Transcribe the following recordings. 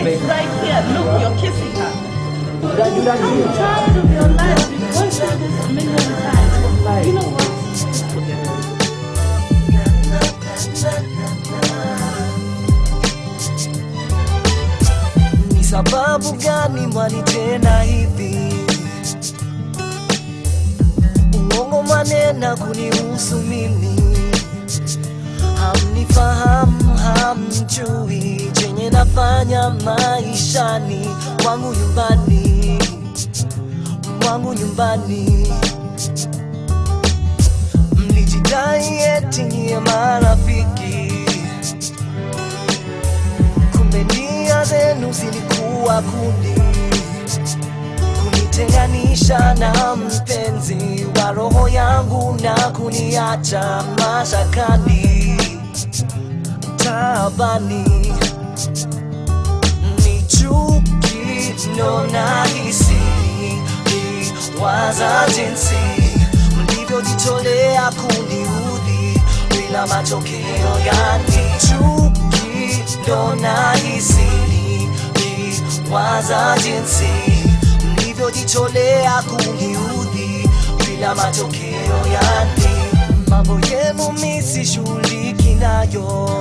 Right here, look, you're kissing her. Did I do that to you? I'm tired of your life. We've gone through this a million times. You know what? Ni sababu gani mwanitenda hivi? Uongo manena kunihusu mimi, hamnifahamu, hamjui chenye nafanya maishani mwangu nyumbani, mwangu nyumbani. Mlijidai eti nyie marafiki kumbe nia zenu zilikuwa kundi kunitenganisha na mpenzi wa roho yangu na kuniacha mashakani taabani ni chuki ndo nahisi waza jinsi mlivyojitolea kuniudhi bila matokeo yani chuki ndo nahisi waza jinsi mlivyojitolea kuniudhi bila matokeo yani mambo yenu misishughuliki nayo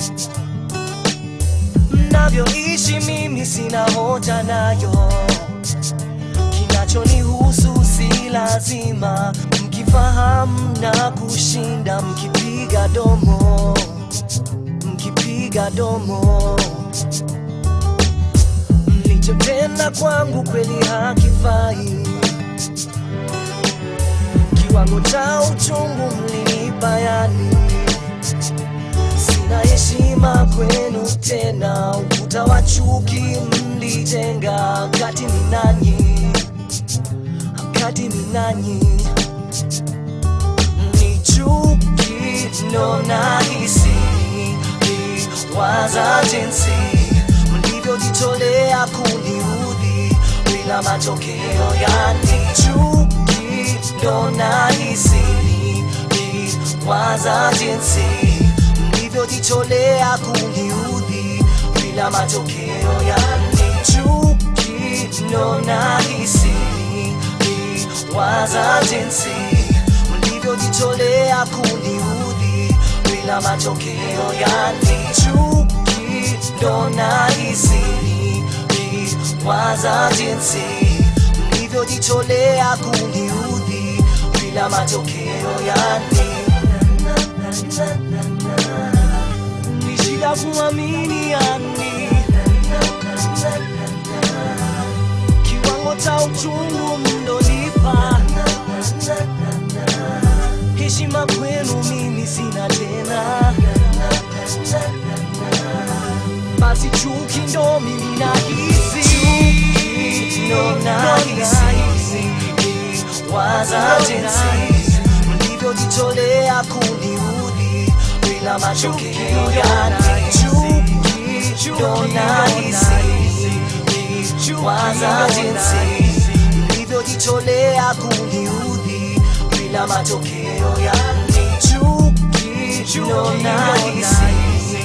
mnavyoishi mimi sina hoja nayo kinachonihusu si lazima mkifahamu na kushinda mkipiga domo mkipiga domo mlichotenda kwangu kweli hakifai kiwango cha uchungu mlinipa yani sina heshima kwenu tena ukuta wa chuki mlijenga kati ni nanyi kati ni nanyi ni chuki ndo nahisi waza jinsi mlivyojitolea kuniudhi bila matokeo yani chuki ndo nahisi waza jinsi mlivyojitolea kuniudhi bila matokeo yani chuki ndo nahisi waza jinsi mlivyojitolea kuniudhi bila matokeo yani chuki ndo nahisi waza jinsi mlivyojitolea kuniudhi bila matokeo yani ni shida kuamini yani kiwango cha uchungu mndolipa heshima kwenu mimi sina tena basi chuki ndo mimi nahisi ndo nahisi waza jinsi mlivyojitolea kuniudhi bila matokeo yani chuki ndo nahisi waza jinsi mlivyojitolea kuniudhi bila matokeo yani chuki ndo nahisi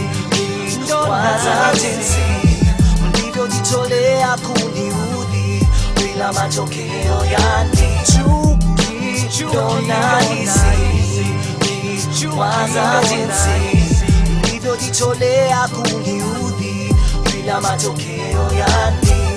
waza jinsi mlivyojitolea kuniudhi bila matokeo yani chuki ndo nahisi waza jinsi mlivyojitolea kuniudhi bila matokeo yani